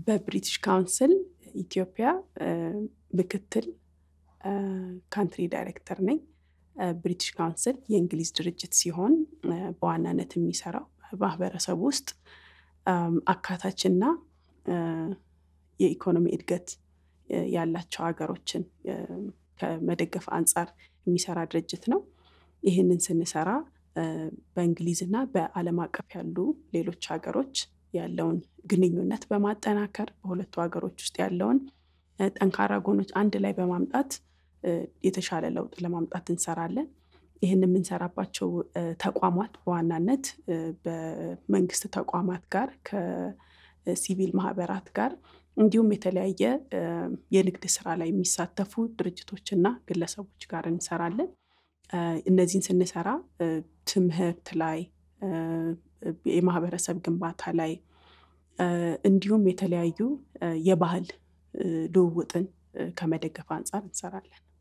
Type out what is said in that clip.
በብሪቲሽ ካውንስል ኢትዮጵያ ምክትል ካንትሪ ዳይሬክተር ነኝ። ብሪቲሽ ካውንስል የእንግሊዝ ድርጅት ሲሆን በዋናነት የሚሰራው ማህበረሰብ ውስጥ አካታችና የኢኮኖሚ እድገት ያላቸው ሀገሮችን ከመደገፍ አንጻር የሚሰራ ድርጅት ነው። ይህንን ስንሰራ በእንግሊዝና በዓለም አቀፍ ያሉ ሌሎች ሀገሮች ያለውን ግንኙነት በማጠናከር በሁለቱ ሀገሮች ውስጥ ያለውን ጠንካራ ጎኖች አንድ ላይ በማምጣት የተሻለ ለውጥ ለማምጣት እንሰራለን። ይህን የምንሰራባቸው ተቋማት በዋናነት በመንግስት ተቋማት ጋር ከሲቪል ማህበራት ጋር እንዲሁም የተለያየ የንግድ ስራ ላይ የሚሳተፉ ድርጅቶችና ግለሰቦች ጋር እንሰራለን። እነዚህን ስንሰራ ትምህርት ላይ የማህበረሰብ ግንባታ ላይ እንዲሁም የተለያዩ የባህል ልውውጥን ከመደገፍ አንጻር እንሰራለን።